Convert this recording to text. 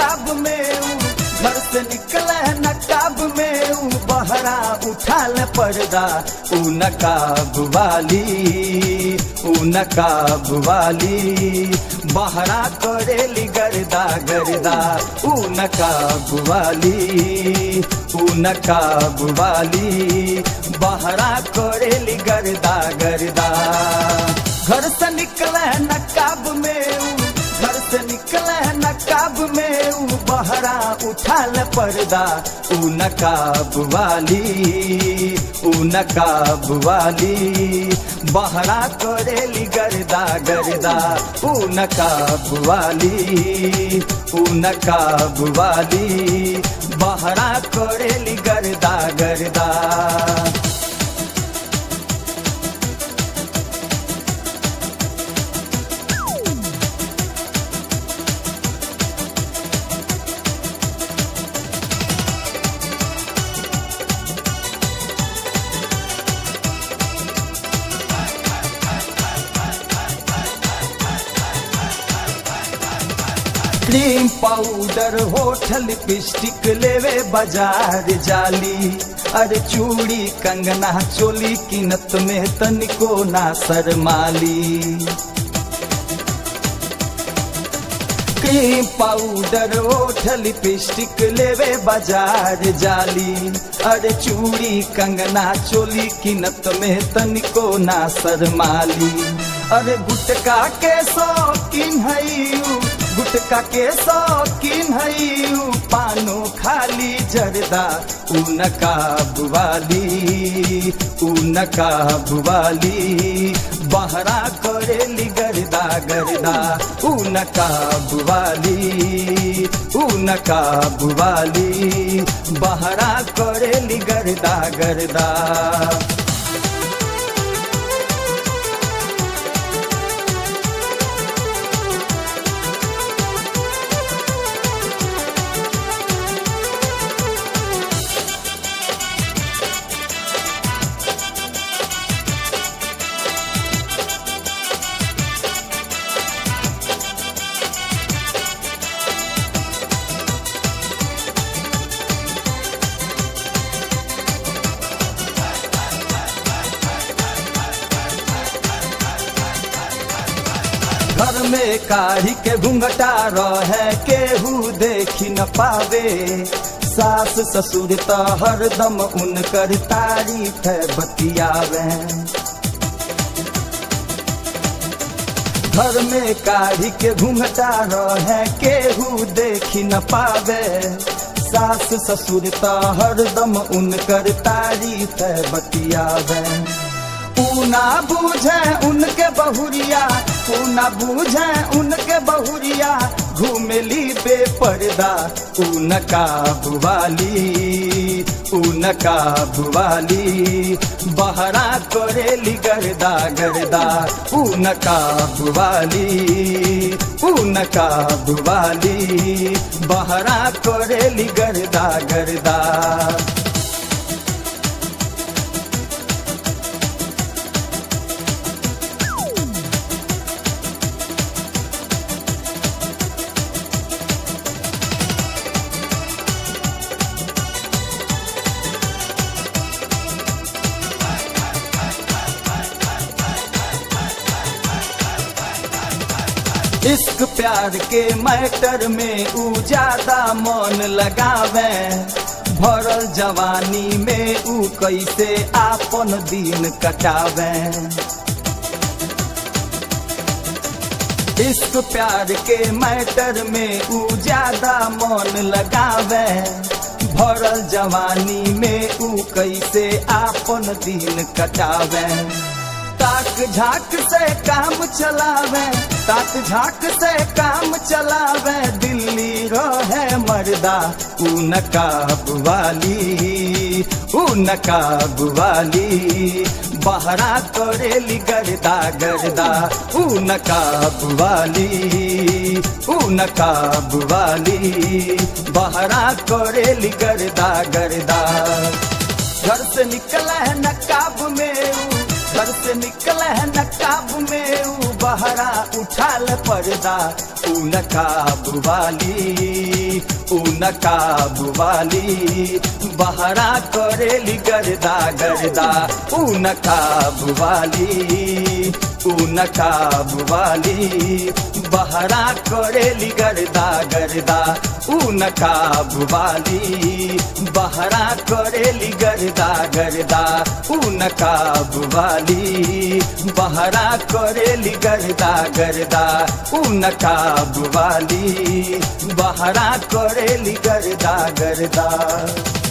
नकाब में ऊ घर से निकले नकाब में ऊ बहरा उठाल पर्दा ऊ नकाब वाली ऊ नकाब वाली बहरा करेली गर्दा गर्दा ऊ नकाब वाली ऊ नकाब वाली बहरा करेली गर्दा गर्दा घर से निकले नकाब में ऊ घर से निकले नकाब में ऊ बहरा उठाल पर्दा ऊ नकाब वाली ऊ नकाब वाली बहरा करेली गर्दा गर्दा ऊ नकाब वाली ऊ नकाब वाली बहरा करेली गर्दा गर्दा क्रीम पाउडर होठल लिपस्टिक लेवे बाजार जाली अरे चूड़ी कंगना चोली किनत में तनिको ना शरमाली क्रीम पाउडर होठल लिपस्टिक लेवे बाजार जाली अरे चूड़ी कंगना चोली किनत में तनिको ना शरमाली अरे गुटका के शौकीन है गुटका के शौकीन है पानो खाली जरदा ऊ नकाब वाली ऊ नकाब वाली बहरा करेली गर्दा गर्दा ऊ नकाब वाली ऊ नकाब वाली बहरा करेली गर्दा गर्दा घर में काढ़ी के घुंघटा रहे केहू देखी न पावे सास ससुर त हरदम उनकर तारीफ है बतियावे घर में काढ़ी के घुंघटा रहे केहू देखी न पावे सास ससुर त हरदम उनकर तारीफ है बतियावे पूना बूझे उनके बहुरिया पूना बूझे उनके बहुरिया घूमेली बेपर्दा उनकाब वाली उनकाब वाली बहरा करेली गर्दा गर्दा उनकाब वाली उनकाब वाली बहरा करेली गर्दा गर्दा इश्क प्यार के मैटर में ऊ ज्यादा मन लगावे भरल जवानी में ऊ कैसे आपन दिन कटावे इश्क प्यार के मैटर में ऊ ज्यादा मन लगावे भरल जवानी में ऊ कैसे आपन दिन कटावे ताक झाक से काम चलावे ताक झाक से काम चलावे दिल्ली रहे मर्दा ऊ नकाब वाली ऊ नकाब वाली बहरा करेली गर्दा गर्दा ऊ नकाब वाली ऊ नकाब वाली बहरा करेली गर्दा गर्दा घर से निकला है नकाब में ऊ घर से निकला है नकाब में ऊ बहरा उठाल पर्दा ऊ नकाब वाली ऊ नकाब वाली बहरा करेली गर्दा गर्दा ऊ नकाब वाली ऊ नकाब वाली बहरा करेली गर्दा गर्दा ऊ नकाब वाली बहरा करेली गर्दा गर्दा ऊ नकाब वाली बहरा करेली गर्दा गर्दा ऊ नकाब वाली बहरा करेली गर्दा गर्दा